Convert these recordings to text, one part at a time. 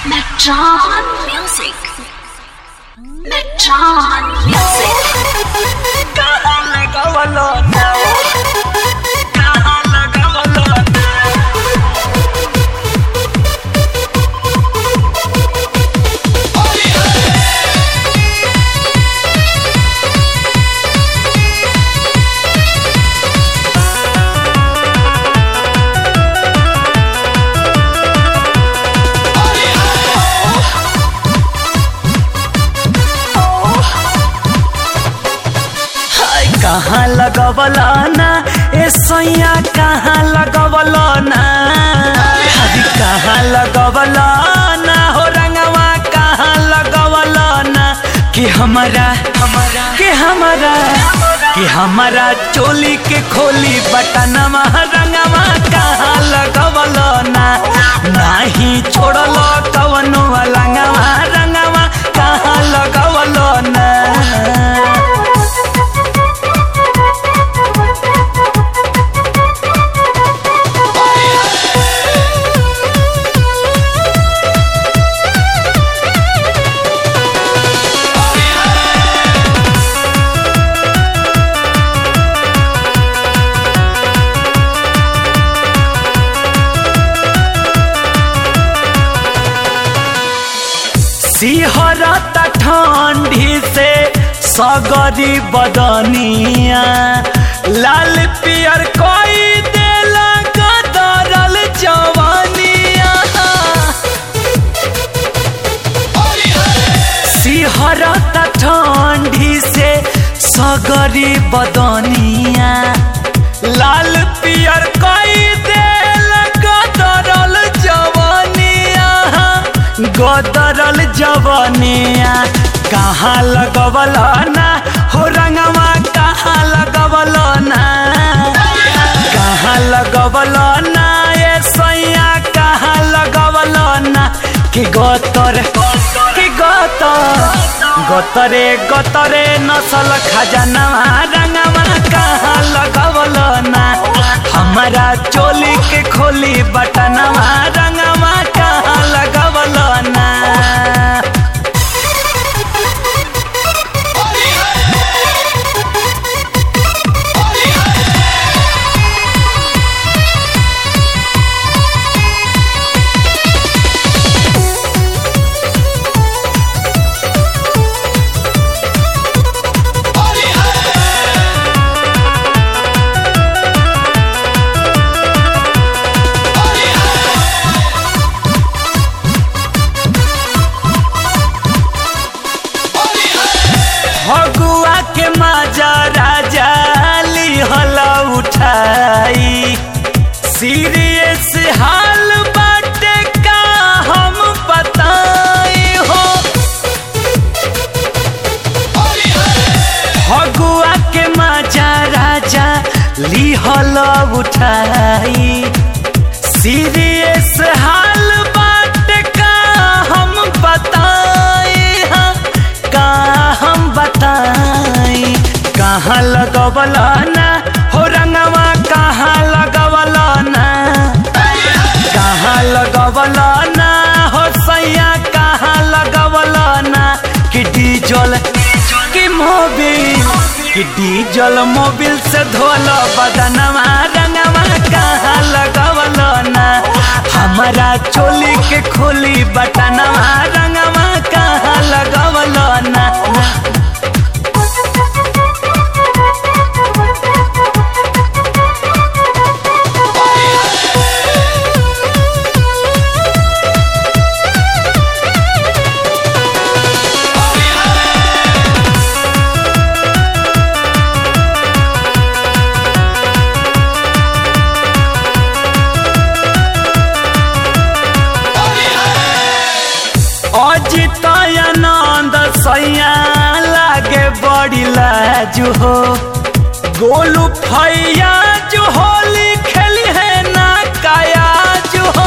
Metron Music. Metron Music. कहाँ लगावलो ना कहाँ लगावलो ना हाय कहाँ लगवलो ना ए सैया कहाँ लगवलो ना हरी कहाँ लगवलो ना हो रंगवा कहाँ लगवलो ना कि हमारा हमारा कि हमारा कि हमारा चोली के खोली बटनवा रंगवा कहाँ लगवलो ना नाही छोड़लो कवनो लंगवा रंगवा कहाँ लगवलो ना सिहरत ठंडी से सगरी बदनिया लाल पियर कोई देला गदरल जवानिया सिहरत ठंडी से सगरी बदनिया लाल पियर कोई देला गदरल जवानिया गदरल जवानिया कहाँ लगवल ना हो रंगवा कहाँ लगवल ना कहाँ लगवल ना ये सैया कहाँ लगवल ना कि गतर कि गतर गतरे गतरे नसल खजनवा रंगवा कहाँ लगवल ना हमारा चोली के खोली बटनवा रंगवा कहाँ लगवल ना फगुआ के माजा राजा लिहल उठाई सीरियस हाल बाटे का हम बताई हो फगुआ के माजा राजा लिहल उठाई सीरियस हाल बाटे का हम बताई हाँ, का हम बताई कहाँ लगवल ना हो रंगवा कहाँ लगवल ना कहाँ लगवल ना हो सैया कहाँ लगवल ना कि डीजल कि मोबिल कि डीजल मोबिल से धोल बदनवा रंगवा कहाँ लगवल ना हमारा चोली के खोली बटनवा रंगवा कहाँ लगवल ना अजित आनंद सैया लागे बड़ी लाजू हो गोलू फैया जो होली खेली है ना काया जो हो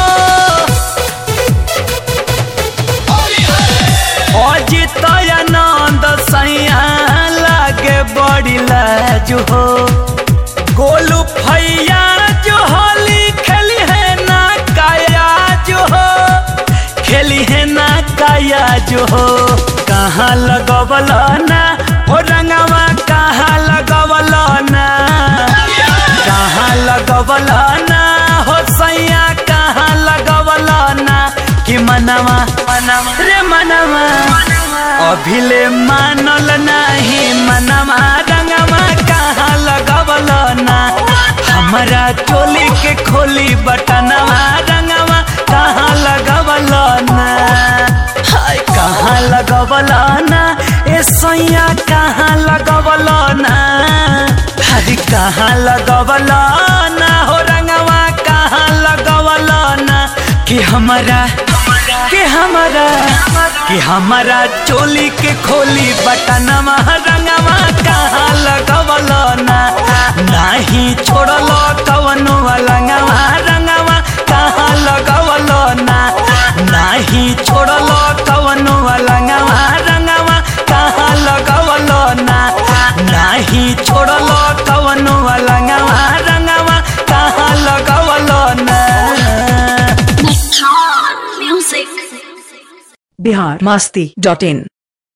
अजित आनंद सैया लागे बड़ी लाजू हो गोलू फैया जो होली खेली है ना काया जो हो खेली है ना काया जो हो कहाँ लगवल ना हो रंगवा कहाँ लगवल ना कहाँ लगवल ना हो सैया कहाँ लगवल ना कि मनवा रे मनवा अभिले मानल नाही मनवा रंगवा कहाँ लगवल ना हमारा चोली के खोली बटनवा रंगवा कहाँ लगवल ना हाय कहाँ लगवल ना ए सैया कहाँ लगवल ना हरी कहाँ लगवल ना हो रंगवा कहाँ लगवल ना कि हमारा कि हमारा कि हमारा चोली के खोली बटनवा रंगवा कहाँ लगवल ना नाही छोड़ल कवनो रंगवा रंगवा कहाँ लगवल ना नाही छोड़ल कवनो रंगवा रंगवा कहाँ लगवल ना नाही छोड़ल कवनो रंगवा रंगवा कहाँ लगवल ना Electron music. Bihar Masti dot इन